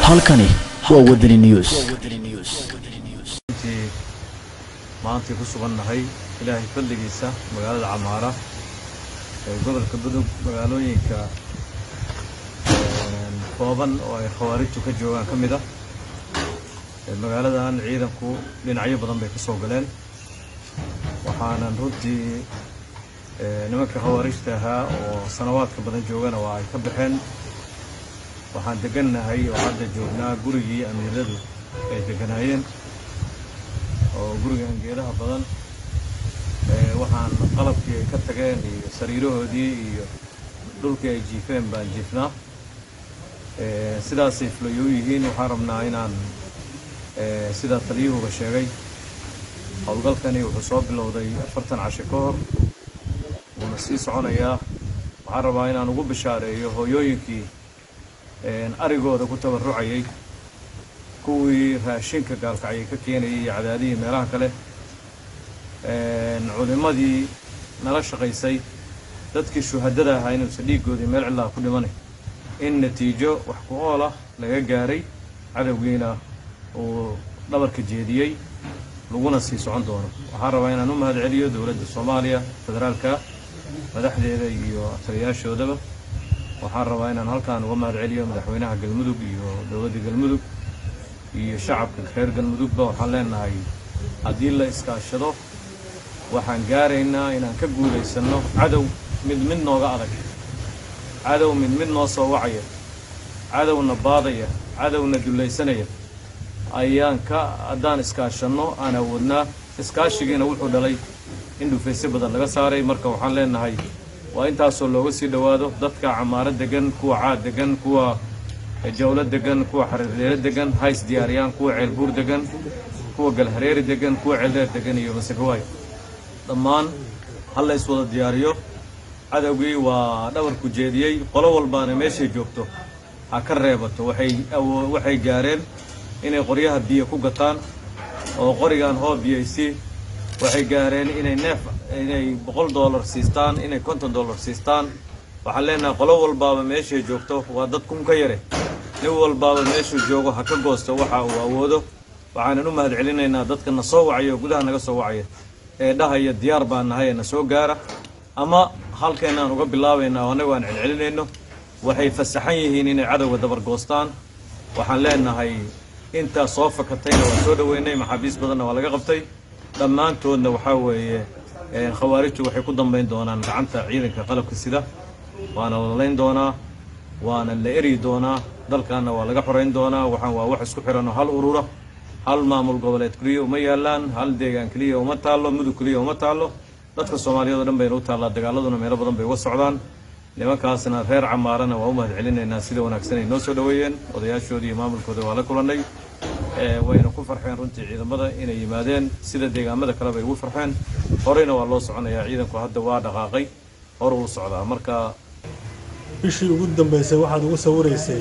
halkani waa wadani news intii maantay ku sugannahay ilaahay fadligiisa magaalada camaara ee gobolka budug magaalooyinka kooban oo ay khawaarijtu ka joogaan ka mid ah magaaladan ciidanku dhinacyo badan bay ka soo galeen waxaanan runtii nimanka khawaarijta ahaa oo sanawaadka badan joogana waa ay ka baxeen waxaan degannahay oo hadda joognaa gurigii amiiradu ay deganaayeen oo gurigan geedaha badan waxaan qalabkii ay ka tageen iyo sariirahoodii iyo dhulkii ay jiifeen baan jiifnaa sidaasay fulayo u yihiin waxaan rabnaa inaan sidaa taliyuhuba sheegay howlgalkani wuxuu soo bilowday afartan casho ka hor wuuna sii soconayaa waxaan rabaa inaan ugu bishaareeyo hooyooyinkii arigooda ku tabarrucayay kuwii raashinka gaalkacyay ka keenayay iyo cadaadihii meelaha kale culimmadii nala shaqaysay dadkii shuhadada ahaa inuusan dhiiggoodii meel cidlaa ku dhimanay in natiijo wax ku ool ah laga gaaray cadowgiina uu dhabarka jeediyey laguna sii socon doono waxaan rabaa inaan u mahad celiyo dowladda soomaaliya federaalka madaxdeeda iyo taliyaashoodaba waxaan rabaa inaan halkaan uga mahad celiyo madaxweynaha galmudug iyo dowladda galmudug iyo shacabka reer galmudugba waxaan leenahay haddii la iskaashado waxaan gaaraynaa inaan ka guulaysanno cadow mid mid nooga adag cadow mid mid noo soo wacaya cadowna baadaya cadowna dullaysanaya ayaan ka haddaan iskaashanno aan awoodnaa iskaashigiina wuxuu dhalay in dhufaysyo badan laga saaray marka waxaan leenahay waa intaasoo looga sii dhowaado dadka camaaro degan kuwa caad degan kuwa jawlo degan kuwa xariirdeero degan hays diyaariyaan kuwa ceelbuur degan kuwa galhareeri degan kuwa ceeldheer degan iyo masagawaay dhammaan hal la iswada diyaariyo cadowgii waa dhabarku jeediyey qolo walbaana meeshay joogto ha ka reebato waxay waxay gaareen inay qoryaha biyo ku gataan oo qorigan hoo biyaysi waxay gaareen inay neef inay boqol dollar siistaan inay konton dollar siistaan waxaan leenahay qolo walbaaba meeshay joogto waa dad kun ka yare nin walbaaba meeshuu joogo ha ka goosto waxa uu awoodo waxaanan u mahad celinaynaa dadka na soo wacaya oo gudaha naga soo wacaya ee dhahaya diyaar baan nahay ee na soo gaara ama halkeenaan uga bilaabaynaa oo annagu aan celcelinayno waxay fasaxan yihiin inay cadowga dabar goostaan waxaan leenahay intaa soo fakatayna waan soo dhoweynay maxaabiis badanna waa laga qabtay dhammaantoodna waxaa weeye khawaarijtu waxay ku dambayn doonaan gacanta ciidanka qalabka sida waana la layn doonaa waana la eryi doonaa dalkaanna waa laga xorayn doonaa waxaan waa wax isku xiran oo hal urura hal maamul goboleed keliya uma yaalaan hal deegaan keliya uma taallo mudug keliya uma taallo dadka soomaaliyeed oo dhan bayna u taallaa dagaaladuna meelo badan bay uga socdaan nimankaasna reer camaarana waa u mahad celinaynaa sida wanaagsan ay noo soo dhoweeyeen odayaashoodii iyo maamulkooda waa la kulannay wayna ku farxeen runtii ciidamada inay yimaadeen sida deegaamada kale bay ugu farxeen horeyna waa loo soconayaa ciidanku hadda waa dhaqaaqay hor uu socdaa marka bishii ugu dambaysay waxaad ugu sawiraysay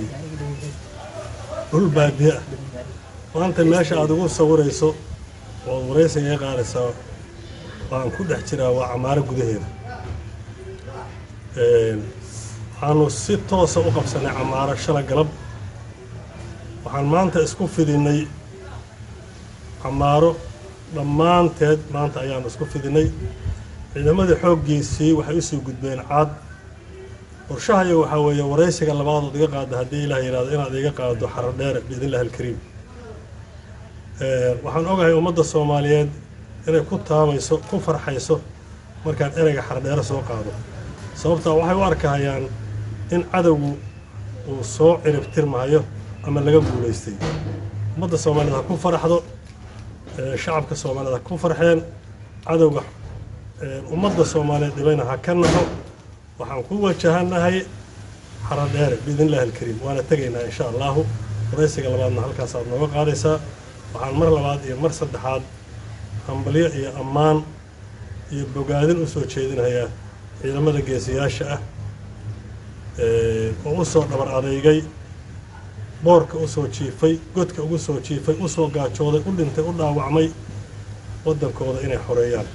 dhul baadiye ah maanta meesha aad ugu sawirayso ood waraysiga iga qaadaysaa waan ku dhex jiraa waa camaaro gudaheeda waxaanu si toosa u qabsannay camaaro shala galab waxaan maanta isku fidinay camaaro dhammaanteed maanta ayaanu isku fidinay ciidamadii xooggiisii waxay usii gudbeen caad qorshahaya waxaa weeye waraysiga labaadood iga qaada haddii ilaah yidhahdo inaad iga qaado xarar dheere biidnillahi alkariim waxaan ogahay ummadda soomaaliyeed inay ku taabayso ku farxayso markaan ereyga xardheere soo qaado sababtaa waxay u arkahayaan in cadowgu uu soo ciribtirmahayo ama laga guulaystay ummadda soomaaliyeed ha ku faraxdo shacabka soomaaliyeed ha ku farxeen cadowga ummadda soomaaliyeed dhibayna ha ka naxo waxaan ku wajahanahay xaradheere biidnillahi alkariim waana tegaynaa insha allahu waraysiga labaadna halkaasaad nooga qaadaysaa waxaan mar labaad iyo mar saddexaad hambalyo iyo ammaan iyo bogaadin u soo jeedinayaa ciidamada geesiyaasha ah oo u soo dhabar adeygay boorka u soo jiifay godka ugu soo jiifay u soo gaajooday u dhintay u dhaawacmay waddankooda inay xoreeyaan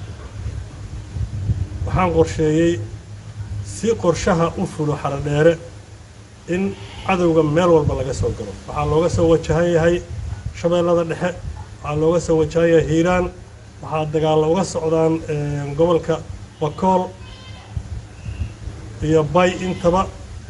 waxaan qorsheeyey si qorshaha u fulo xaradheere in cadowga meel walba laga soo galo waxaa looga soo wajahan yahay shabeellada dhexe waxaa looga soo wajahan yahay hiiraan waxaa dagaalla uga socdaan gobolka bakool iyo bay intaba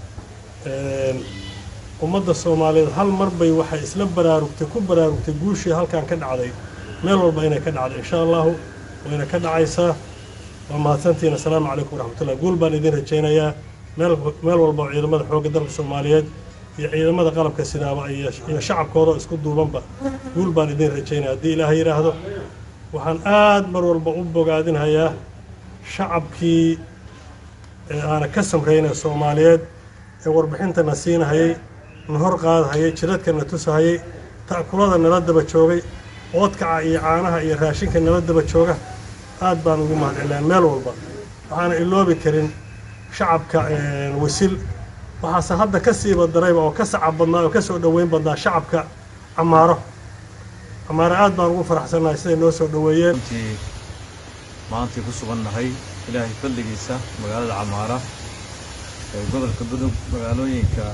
ummadda soomaaliyeed hal mar bay waxay isla baraarugtay ku baraarugtay guushii halkan ka dhacday meel walba inay ka dhacday insha allahu wayna ka dhacaysaa waa mahadsantihiin assalaamu calaykum waraxmatullah guul baan idin rajaynayaa meel meel walba oo ciidamada xoogga dalka soomaaliyeed iyo ciidamada qalabka sidaaba iyo shacabkooda isku duubanba guul baan idin rajaynaya haddii ilaahay yidhaahdo waxaan aad mar walba u bogaadinhayaa shacabkii ee aana ka samraynay soomaaliyeed ee warbixintana siinahayay na hor qaadahayay jiradkana tusahayay ta'kulada nala daba joogay oodkaca iyo caanaha iyo raashinka nala daba jooga aad baan ugu mahadcelinaa meel walba waxaana iloobi karin shacabka wasil waxaase hadda ka siiba darayba oo ka sacab badnaa oo ka soo dhoweyn badnaa shacabka camaaro camaaro aad baan ugu faraxsannahay siday noo soo dhoweeyeen intii maantii ku sugannahay ilaahay fadligiisa magaalada camaara ee gobolka budug magaalooyinka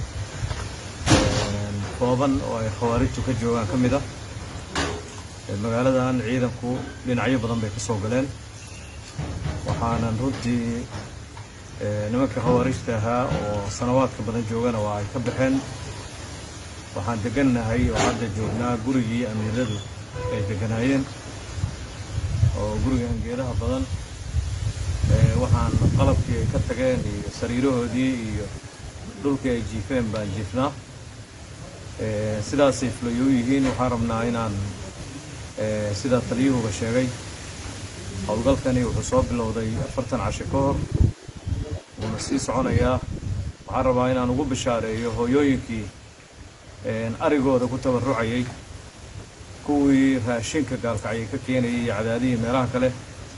kooban oo ay khawaarijtu ka joogaan ka mid ah magaaladan ciidanku dhinacyo badan bay ka soo galeen waxaanan runtii nimanka khawaarijta ahaa oo sanawaadka badan joogana waa ay ka baxeen waxaan degannahay oo hadda joognaa gurigii amiiradu ay deganaayeen oo guriga angeedaha badan waxaan qalabkii ay ka tageen iyo sariirahoodii iyo dhulkii ay jiifeen baan jiifnaa sidaasay fulayo u yihiin waxaan rabnaa inaan sidaa taliyuhuba sheegay howlgalkani wuxuu soo bilowday afartan casho ka hor wuuna sii soconayaa waxaan rabaa inaan ugu bishaareeyo hooyooyinkii arigooda ku tabarrucayay kuwii raashinka gaalkacyay ka keenayay iyo cadaadihii meelaha kale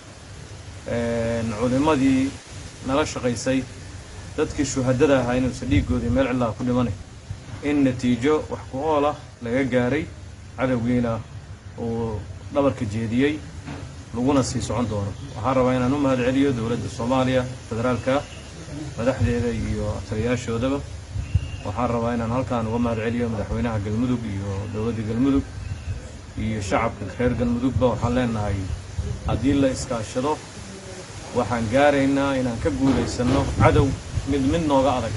culimmadii nala shaqaysay dadkii shuhadada ahaa inuusan dhiiggoodii meel cidlaa ku dhimanay in natiijo wax ku ool ah laga gaaray cadowgiina uu dhabarka jeediyey laguna sii socon doono waxaan rabaa inaan u mahad celiyo dowladda soomaaliya federaalka madaxdeeda iyo taliyaashoodaba waxaan rabaa inaan halkaan uga mahad celiyo madaxweynaha galmudug iyo dowladda galmudug iyo shacabka reer galmudugba waxaan leenahay haddii la iskaashado waxaan gaaraynaa inaan ka guulaysanno cadow mid mid nooga adag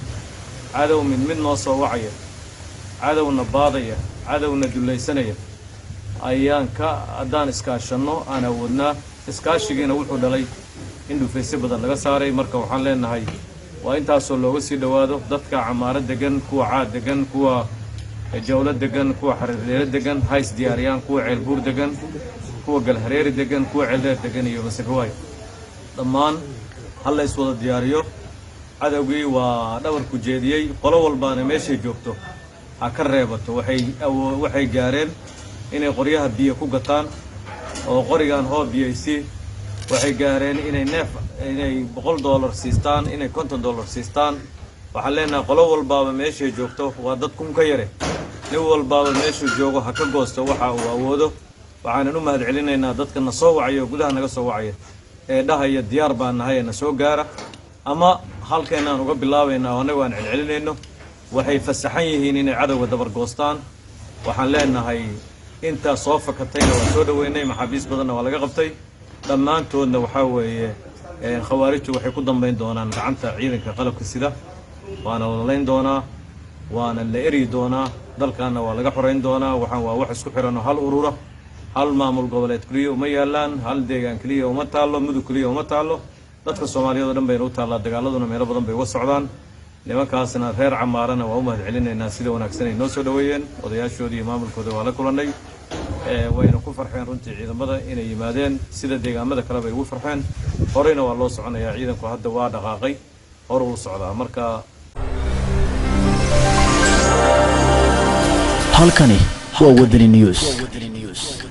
cadow mid mid noo soo wacaya cadowna baadaya cadowna dullaysanaya ayaan ka haddaan iskaashanno aan awoodnaa iskaashigiina wuxuu dhalay in dhufaysyo badan laga saaray marka waxaan leenahay waa intaasoo looga sii dhowaado dadka camaaro degan kuwa caad degan kuwa jawlo degan kuwa xariirleelo degan hays diyaariyaan kuwa ceelbuur degan kuwa galhareeri degan kuwa ceeldheer degan iyo masagawaay dhammaan hal la iswada diyaariyo cadowgii waa dhabarku jeediyey qolo walbaana meeshay joogto ha ka reebato waxay awo waxay gaareen inay qoryaha biyo ku gataan oo qorigan hoo biyaysi waxay gaareen inay neef inay boqol dollar siistaan inay konton dollar siistaan waxaan leenahay qolo walbaaba meeshay joogto waa dad kun ka yare nin walbaaba meeshuu joogo ha ka goosto waxa uu awoodo waxaanan u mahad celinaynaa dadka na soo wacaya oo gudaha naga soo wacaya ee dhahaya diyaar baan nahay ee na soo gaara ama halkeenaan uga bilaabaynaa oo annagu aan celcelinayno waxay fasaxan yihiin inay cadowga dabar goostaan waxaan leenahay intaa soo fakatayna waan soo dhoweynay maxaabiis badanna waa laga qabtay dhammaantoodna waxaa weeye khawaarijtu waxay ku dambayn doonaan gacanta ciidanka qalabka sida waana lalayn doonaa waana la eryi doonaa dalkaana waa laga xorayn doonaa waxaan waa wax isku xiran oo hal urura hal maamul goboleed keliya uma yaalaan hal deegaan keliya uma taallo mudug keliya uma taallo dadka soomaaliyeed oo dhan bayna u taallaa dagaaladuna meelo badan bay uga socdaan nimankaasna reer camaarana waa u mahad celinaynaa sida wanaagsan ay noo soo dhoweeyeen odayaashoodii iyo maamulkooda waa la kulannay wayna ku farxeen runtii ciidamada inay yimaadeen sida deegaamada kale bay ugu farxeen horeyna waa loo soconayaa ciidanku hadda waa dhaqaaqay hor uu socdaa marka halkani waa wadani news